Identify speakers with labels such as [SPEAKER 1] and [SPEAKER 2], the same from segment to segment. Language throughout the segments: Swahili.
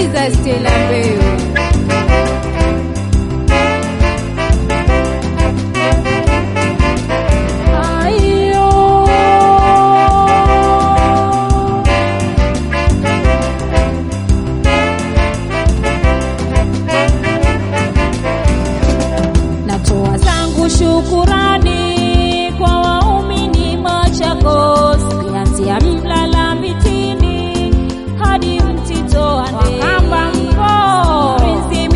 [SPEAKER 1] Sikiza Stella Mbeu. Ayo. Natoa zangu shukurani kwa waumini Machakos, kuanzia Mlala mitini hadi Mtito Wakamba mko Prinsi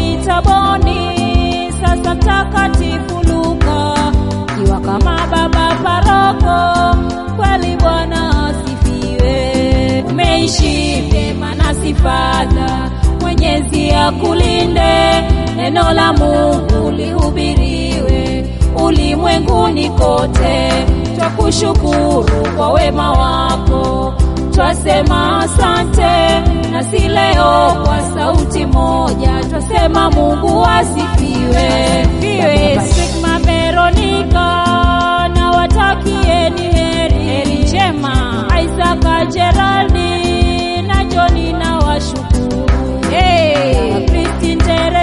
[SPEAKER 1] Mitaboni, sasa Mtakatifu Luka kiwa kama baba paroko, kweli Bwana asifiwe. Umeishi vyema na sifadha, Mwenyezi akulinde, neno la Mungu lihubiriwe ulimwenguni kote. Twakushukuru kwa wema wako, twasema asante, na si leo kwa sauti moja twasema Mungu asifiwe. Fiwe Sigma Veronica, na watakieni heri, heri njema. Isaac Geraldi na Joni na washukuru hey. Christine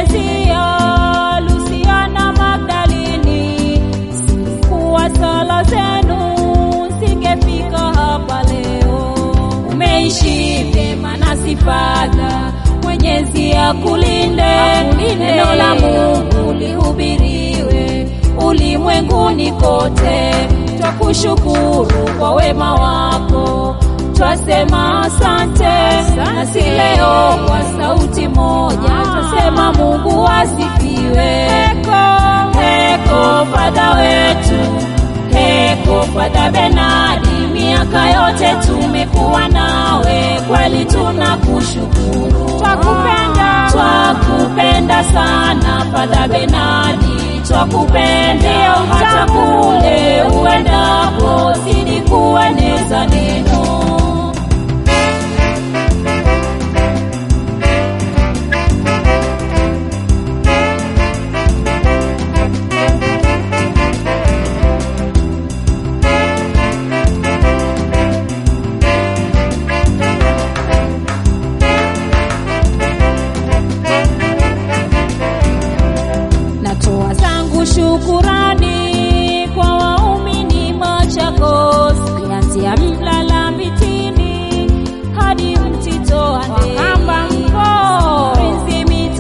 [SPEAKER 1] Teresia, Luciana Magdalini, kuwa sala zenu singefika hapa leo. Umeishi vyema na sifadha, Mwenyezi akulinde, neno la Mungu lihubiriwe ulimwenguni kote. Twakushukuru kwa wema wako, twasema asante, na si leo kwa sauti moja twasema Mungu asifiwe. Heko, heko Fadha wetu, heko Fadha Benadi, miaka yote tumekuwa nawe, kweli tunakushukuru, twakupenda, twakupenda sana Fadha Benadi, twakupenda hata kule uendapo, zidi kueneza neno Natoa zangu shukurani kwa waumini Machakos, kuanzia Mlala mitini hadi Mtito Wakamba mko Prinsi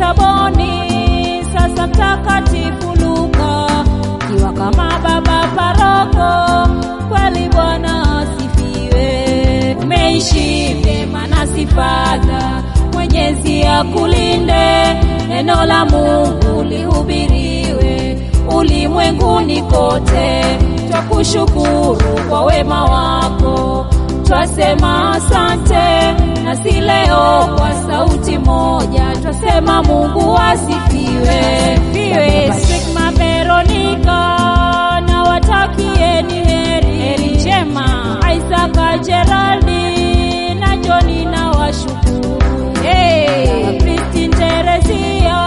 [SPEAKER 1] Mitaboni, sasa Mtakatifu Luka kiwa kama baba paroko, kweli Bwana asifiwe. Umeishi vyema na sifadha, Mwenyezi akulinde, neno la Mungu lihubiriwe ulimwenguni kote. Twakushukuru kwa wema wako, twasema asante, na si leo kwa sauti moja twasema Mungu asifiwe. Fiwe Sigma Veronica, na watakieni heri, heri njema. Isaac Geraldi na Joni na washukuru hey. Christine Teresia,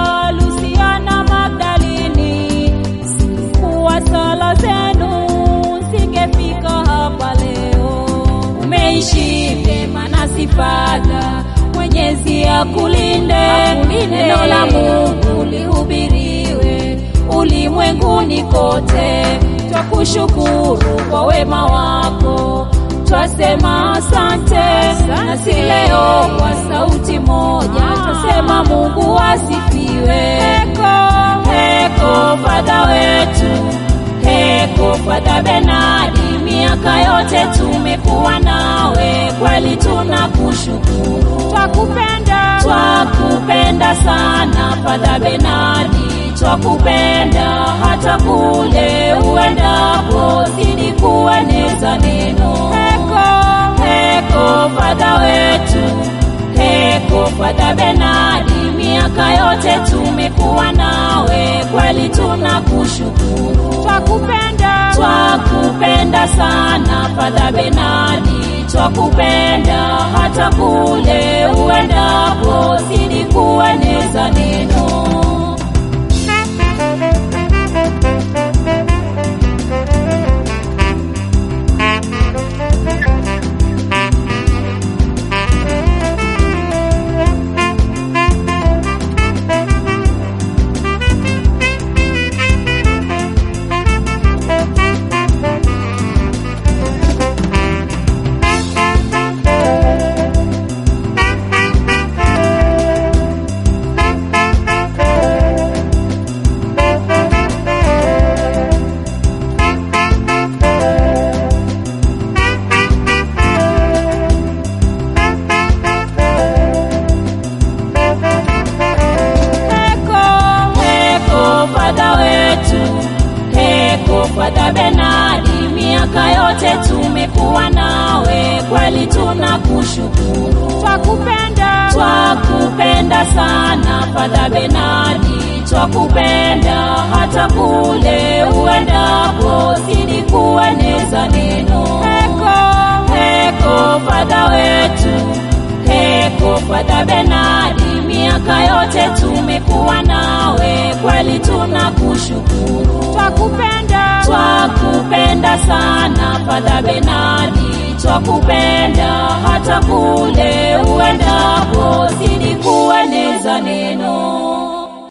[SPEAKER 1] Luciana Magdalini, kuwa sala zenu singefika hapa leo. Umeishi vyema na sifadha, Mwenyezi akulinde, neno la Mungu lihubiriwe ulimwenguni kote. Twakushukuru kwa wema wako, twasema asante, na si leo kwa sauti moja twasema Mungu asifiwe. Heko, heko Fadha wetu, heko Fadha Benadi, miaka yote tumekuwa nawe, kweli tunakushukuru, twakupenda, twakupenda sana Fadha Benadi, twakupenda hata kule uendapo, zidi kueneza neno. Heko, heko Fadha wetu, heko Fadha Benadi, miaka yote tumekuwa nawe, kweli tunakushukuru, twakupenda, twakupenda sana Fadha Benadi, twakupenda hata kule uendapo, zidi kueneza neno. tunakushukuru.
[SPEAKER 2] twakupenda
[SPEAKER 1] Twakupenda sana Padre Benadi, twakupenda hata kule uendako, zidi kueneza neno.
[SPEAKER 2] heko
[SPEAKER 1] Heko Padre wetu, heko Padre Benadi, miaka yote tumekuwa nawe, kweli tunakushukuru.
[SPEAKER 2] twakupenda
[SPEAKER 1] Twakupenda sana Padre Benadi, twakupenda hata kule uendako, zidi kueneza neno.